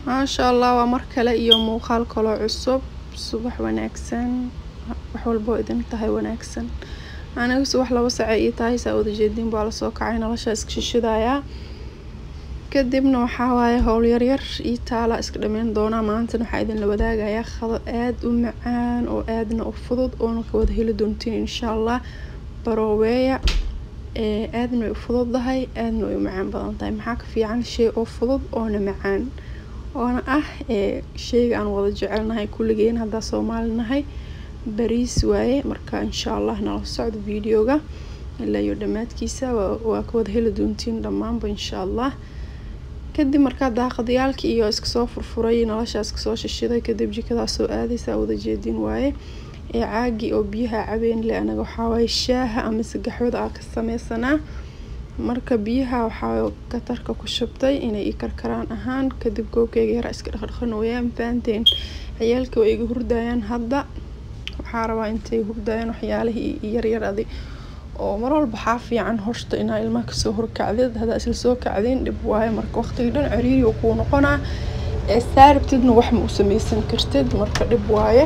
maasha allah waa mar kale iyo muuqaal kaloo cusub subax wanaagsan wax walboo idin tahay wanaagsan aniga subax laba sace ii tahay saa wada jeediin baa lasoo kacay noloshaa iska shishidayaa kadibna waxaa waaye howl yaryar ii taala iska dhameyn doonaa maantana waxaa idinla wadaagayaa khado aada u macaan oo aadna u fudud oona ka wada heli doontiin insha allah barooweeya aadna way u fududdahay aadna way u macaan badan tahay maxaa ka fiican shay oo fudud oona macaan oona ah sheyga aan wada jecelnahay kulligeen haddaa soomaali nahay bariis waaye marka insha allah nala socdo videoga ilaa iyo dhammaadkiisa waa ka wada heli doontiin dhammaanba insha allah kadib markaa daaqadyaalka iyo iska soo furfuray noloshaa iska soo shishiday kadib jikadaa soo aadaysa wada jeedin waaye ee caagii oo biyaha cabeen le anaga waxaa waaye shaaha ama sagaxwada aa ka sameysanaa marka biyaha waxaa katarka ku shubtay inay i karkaraan ahaan kadib goobkeyga yaraa iska dhaqdhaqanooyaan fahanteen ciyaalka way iga hurdayaan hadda waxaa rabaa intay hurdayaan waxyaalihii yaryar adi oo mar walba waxaa fiican horta inaa ilmaha kasoo horkacdid haddaa isla soo kacdeen dhib waaye marka waqtigii dhan ciriiri oo kuu noqonaa ee saarabtidna wax ma u sameysan kartid marka dhib waaye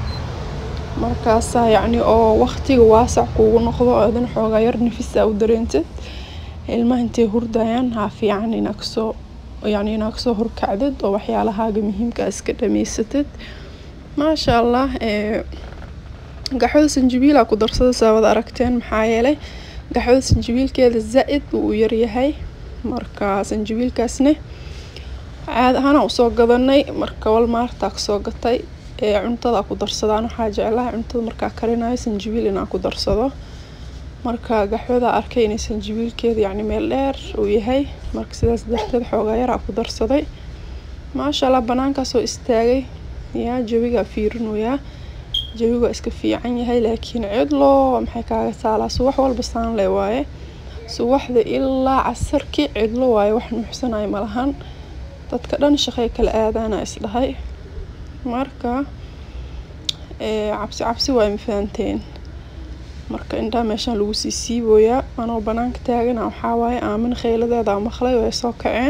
markaasaa yacni oo waqtiga waasac kuugu noqdo aadan xoogaa yar nafisa u dareentid ilmaha intay hurdayaan haa fiican inaa kasoo yacni inaa kasoo horkacdid oo waxyaalahaaga muhiimka iska dhameysatid maasha allah gaxwada sanjabiila ku darsada saa wada aragteen maxaa yeelay gaxwada sanjabiilkeeda zaa-id uu u yaryahay marka sanjabiilkaasne caad ahaana usoo gadanay marka walmaartaa kasoo gatay ee cuntada ku darsadaan waxaa jeclahay cuntada markaa karinayo sanjabiil inaa ku darsado marka gaxwada arkay inay sanjabiilkeeda yacni meel dheer uu yahay marka sidaas darteed xoogaa yaraa ku darsaday maasha allah banaankaasoo istaagay yaa jawigaa fiirinoyaa jawiga iska fiican yahay laakiin cidlo maxay kaaga taalaa subax walba saan le waaye subaxda ilaa casarkii cidlo waaye wax nuuxsanayo malahan dadka dhan shaqey kala aadaana isdhahay marka cabsi cabsi waay mafahanteen marka indhaha meeshaan lagu sii siibooyaa anoo banaanka taagana waxaa waaye aamin kheyladeeda maqlay way soo kaceen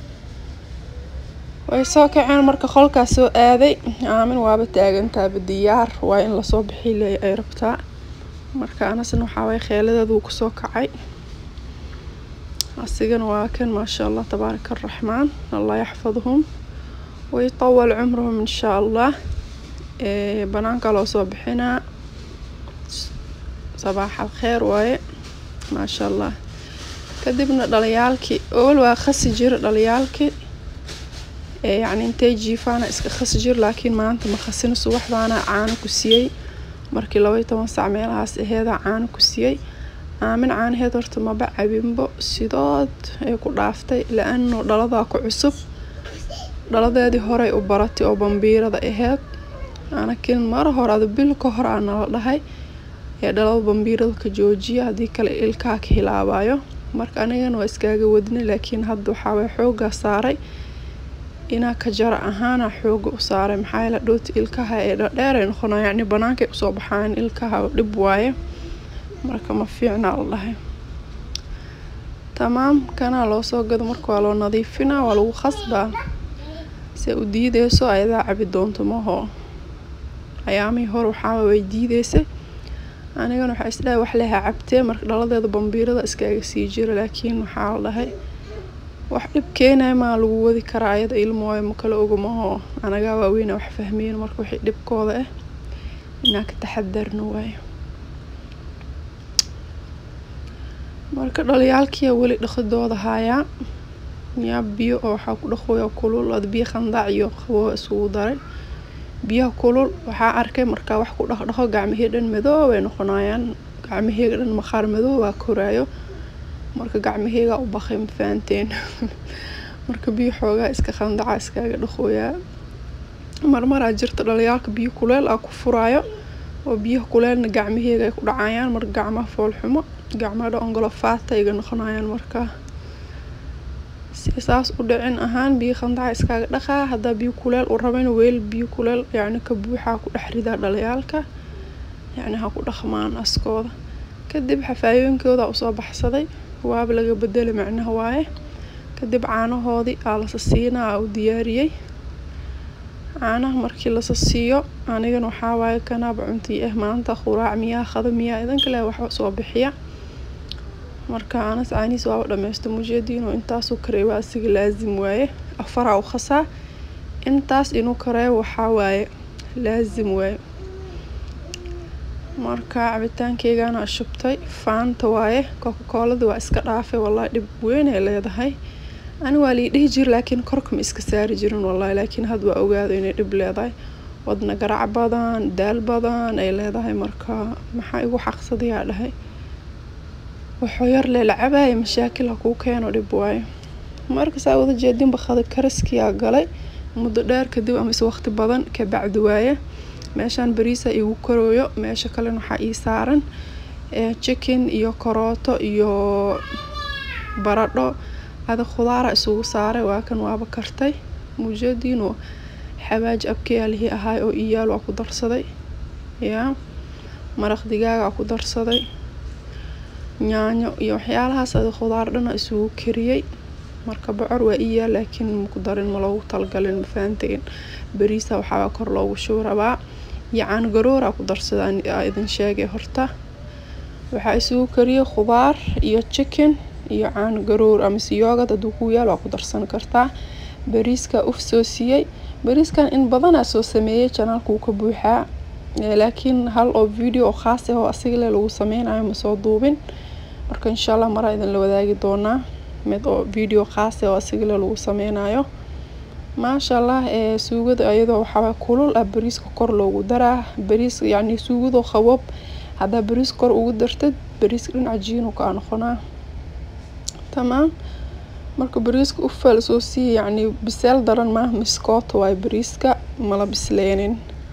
way soo kaceen marka qolkaas soo aaday aamin waaba taagantaaba diyaar waa in lasoo bixi ay rabtaa marka anasna waxaa waaye kheeladeeda wuu kusoo kacay asigana waa kan maasha allah tabaaraka araxmaan allah yaxfadhum waytawal cumruhum inshaa allah banaanka loo soo bixinaa sabaax alkheer waaye maasha allah kadibna dhalayaalkii ool waa khasi jira dhalayaalkii yacni intay jiifaana iska khasi jir laakiin maanta ma khasina subaxdaana caano ku siiyey markii labaiy toban sac meelahaas aheedaa caano ku siiyey aamin caanaheed horta maba cabinbo sidood ay ku dhaaftay la-ano dhaladaa ku cusub dhaladeedii horey u baratay oo bambiirada aheyd anakin mara hore ada bil ka hor aa nala dhahay ee dhalada bambiirada ka joojiya haddii kale ilkaha ka hilaabayo marka anigana waa iskaaga wadnay laakiin hadda waxaaway xoogaa saaray inaa ka jara ahaana xooga u saaray maxaa yeele dhooti ilkaha ee dhadheeray noqonaa yacni banaankay usoo baxaan ilkaha dhib waaye marka ma fiicnaa la dhahay tamaam kanaa loo soo gado marka waa loo nadiifinaa waa lagu khasbaa se u diideyso ayadaa cabi doonto maho ayaamihii hore waxaaba way diideysay anigana waxaa isdhahay wax leha cabtee marka dhaladeeda bambiirada iskaaga sii jira laakiin waxaa la dhahay wax dhib keenaya maa lagu wadi karaa ayada ilmooyo ma kala ogamaho anagaa waaweyna wax fahmeyn marka wixii dhibkooda ah inaa ka taxadarno waayo marka dhalayaalkiia weli dhaqidooda haayaa yaa biyo oo waxaa ku dhaqooya kulul ad biyo khandaac iyo qaboo isugu daray biyaha kulul waxaa arkay markaa wax ku dhaqdhaqo gacmahii dhan madoob ay noqonayaan gacmaheyga dhan maqaar madoob waa koraayo marka gacmaheyga u baqay ma fahanteen marka biyo xoogaa iska khandaca iskaaga dhaqooyaa marmaraa jirta dhalayaalka biyo kuleel aa ku furaayo oo biyaha kuleelna gacmaheyga ay ku dhacayaan marka gacmaha foolxumo gacmaha dhan ongolofaata iga noqonayaan marka si saas u dhicin ahaan biyo khandaca iskaaga dhaqaa haddaa biyo kuleel u rabayna weel biyo kuleel yacni ka buuxaa ku dhex ridaa dhalayaalka yacni ha ku dhaqmaan askooda kadib xafaayooyinkooda usoo baxsaday waaba laga bedelay macnaha waaye kadib caanahoodii aa lasa siinaa aa u diyaariyey caanaha markii lasa siiyo anigana waxaa waaye kanaaba cuntii ah maanta quraac miyaa qada miyaa idan kale wax soo bixiya marka anas caanihiis waaba dhameysta mujeediinoo intaasuu kareeba asiga laazim waaye afaraa u khasaa intaas inuu kareebo waxaa waaye laazim waaye marka cabitaankeygana shubtay faanta waaye coca-coolada waa iska dhaafay wallahi dhib weyn ay leedahay ani waa lii dhihi jir laakiin korka ma iska saari jirin wallahi laakiin had waa ogaado inay dhib leedahay wadna garac badan daal badan ay leedahay marka maxaa igu xaqsadayaa dhahay wuxuu yar leela cabaaya mashaakil ha kuu keeno dhib waayo marka saa wada jeedinba qada karaskiyaa galay muddo dheer kadib amase waqti badan kabacdi waaye meeshaan bariisa igu korooyo meesha kalena waxaa ii saaran chicken iyo korooto iyo baradho ada khudaara isugu saaray waa kan waaba kartay mujeediinoo xawaaj abkeyaalihii ahaay oo iyaal waa ku darsaday yaa maraq digaagaa ku darsaday yaanyo iyo waxyaalahaas ada khudaar dhana isugu kariyey marka bocor waa iyaal laakiin maku darin ma loogu talgalin mafahanteen bariisa waxaabaa kor loogu shuu rabaa iyo caangarooraa ku darsada idin sheegay horta waxaa isugu kariyey khudaar iyo chicken iyo caangaroor amase yoogad hadduu ku yaal waa ku darsan kartaa bariiska uf soo siiyey bariiskan in badanaa soo sameeyey janaalka wuu ka buuxaa laakiin hal oo video oo khaas ah oo asigale lagu sameynayo ma soo duubin marka insha allah maraa idinla wadaagi doonaa mid oo video khaas ah oo asigale lagu sameynayo maasha allah suugada iyadoo waxaa kulul ah bariiska kor loogu daraa bariis yacni suugadoo qaboob haddaa bariis kor ugu dartid bariiska dhinaca jiinu kaa noqonaa tamaam marka bariiska ufaa lasoo siiya yacni biseel daran maaha miskoota waayo bariiska mala bisleenin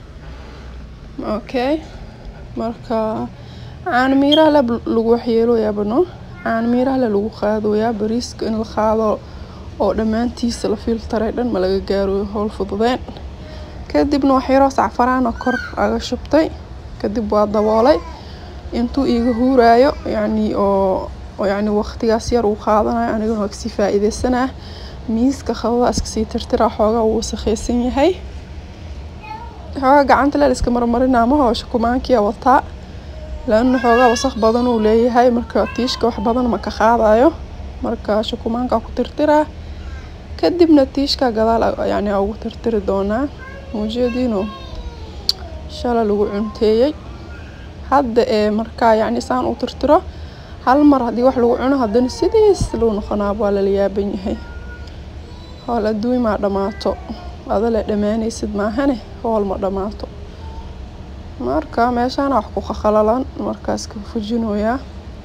okay marka caano miiraha le lagu waxyeelooyaa bano caano miiraha le lagu qaadooyaa bariiska in la qaado oo dhammaantiisa la filtaray dhan ma laga gaaro howl fududeen kadibna waxyaroo sacfaraana kor aga shubtay kadib waa daboolay intuu iiga huuraayo yacni oo yacni waqtigaas yar uu qaadanayo anigana waa kasii faa-iideysanaa miiska qabada iskasii tirtiraa xoogaa wuu wasakheysan yahay xoogaa gacanta leel iska marmarinaa ma hoosha kumaankiya wataa laana xoogaa wasaq badan uu leeyahay marka tiishka wax badan ma ka qaadayo marka shukumaanka ku tirtiraa kadibna tiishka gadaal yacni ugu tirtiri doonaa muujeediino shala lagu cunteeyey hadda ee markaa yacni saan u tirtiro hal mar haddii wax lagu cuno haddana sidiis luu noqonaa waa lala yaaban yahay howl adduuny maa dhammaato adale dhammaanaysid maahane howl ma dhammaato marka meeshaana wax ku qaqalalan markaas ka fujinooyaa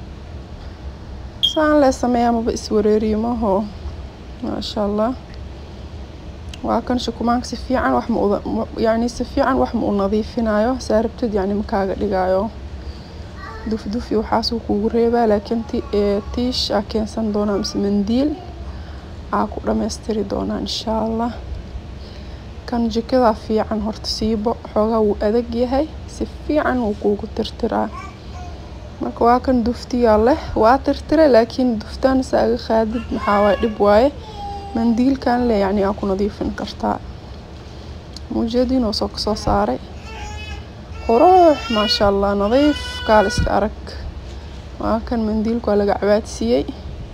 saan lee sameeyaa maba iswareeriyo maho maasha allah waa kan shukumaanka si fiican wax ma yacni si fiican wax ma u nadiifinayo saa rabtid yacni ma kaaga dhigayo dufdufi waxaasuu kugu reebaa laakiin tiish aa keensan doonaa mise mandiil aa ku dhammaystiri doonaa insha allah kan jikadaa fiican horta siibo xoogaa wuu adag yahay si fiican wuu kuugu tirtiraa marka waa kan duftiyaa leh waa tirtire laakiin duftaan saaga qaadid maxaa waaye dhib waaye mandiilkan le yacni aa ku nadiifin kartaa muujadiinoo soo kasoo saaray qurux maasha allah nadiif kaal iska arag waa kan mandiilku waa laga cabaadsiiyey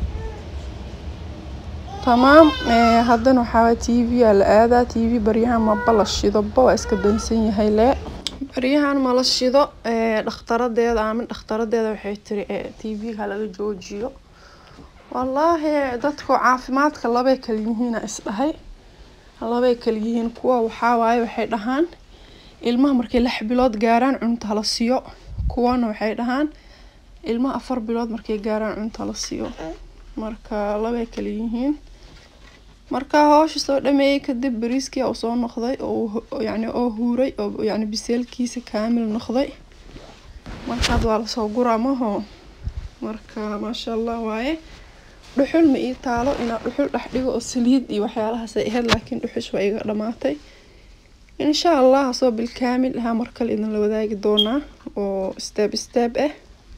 tamaam haddana waxaa t v aa la aadaa t v baryahan maba la shidoba waa iska dansan yahay lee baryahan ma la shido dhakhtaradeeda aamin dhakhtaradeeda waxay tiri t v-ga laga joojiyo wallaahi dadku caafimaadka labay kala yihiina isdhahay labay kala yihiin kuwa waxaa waaye waxay dhahaan ilmaha markay lix bilood gaaraan cunta hala siiyo kuwana waxay dhahaan ilmaha afar bilood markay gaaraan cunta la siiyo marka labay kala yihiin marka hoosha soo dhameeyey kadib bariiskii uu soo noqday oo yacni oo huuray oo yacni biseelkiisa kaamil noqday markaad waa lasoo guraa maho marka maasha allah waaye dhuxul ma ii taalo inaa dhuxul dhex dhigo oo saliid iyo waxyaalahaas ay ahayd laakiin dhuxush waa iga dhamaatay insha allah asoo bilkaamil ahaa mar kale idinla wadaagi doonaa oo steeb steeb ah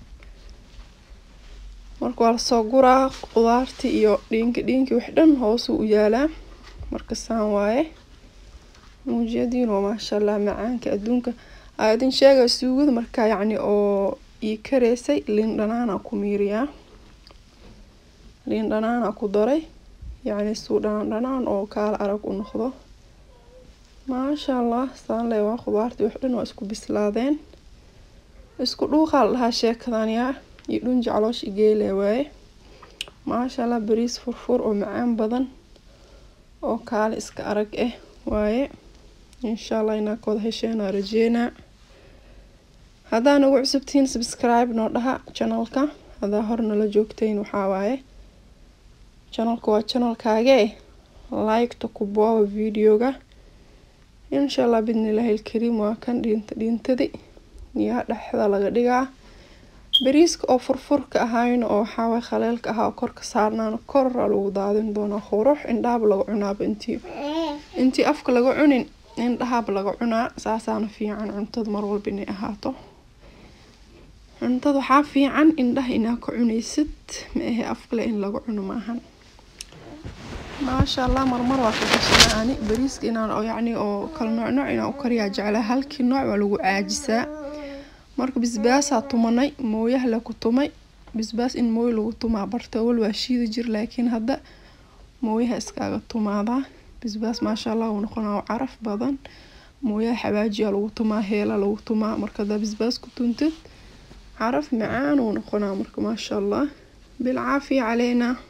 marka waa lasoo guraa qudaartii iyo dhiinki dhiinki wax dhan hoosuu u yaalaa marka saan waaye muujiyadiin waa maasha allah macaanka adduunka aa idin sheega suugada markaa yacni oo ii kareysay liin dhanaana ku miiriyaa liin dhanaana ku daray yacni suu dhanaan dhanaan oo kaala arag u noqdo maasha allah saan le waa khudaartii wax dhan waa isku bislaadeen isku dhuuqaa la dhahaa sheekadan yaa iyo dhunja caloosh igeele waaye maasha allah bariis furfur oo macaan badan oo kaale iska arag ah waaye insha allah inaa kooda hesheenaa rajeynaa haddaa nagu cusubtihiin subscribe noo dhaha channelka haddaa hor nala joogtayn waxaa waaye channelka waa channelkaagee like-ta ku booba videoga insha allah bidnillaahi ilkariim waa kan dhiinta dhiintadi yaa dhexda laga dhigaa bariiska oo furfurka ahayn oo waxaawaay khaleelka ahaa oo korka saarnaana korra lagu daadin doonaa qurux indhaaba laga cunaaba intii intii afka laga cunin indhahaaba laga cunaa saasaana fiican cuntada mar walba inay ahaato cuntada waxaa fiican indhaha inaa ka cunaysid ma ahe afkale in laga cuno maahan maasha allah marmar waa ka gashanaa ani bariiska inaan oo yacni oo kala nooc nooc inaan u kariyaa jeclaa halkii nooc waa lagu caajisaa marka bisbaasaa tumanay mooyaha la ku tumay bisbaas in mooyo lagu tumaa barta awal waa shiidi jir laakiin hadda mooyaha iskaaga tumaadaa bisbaas maasha allah uu noqonaa caraf badan mooyaha xawaajiyaa lagu tumaa heela lagu tumaa marka haddaa bisbaas ku tuntid caraf macaan uu noqonaa marka maasha allah bilcaafiya caleynaa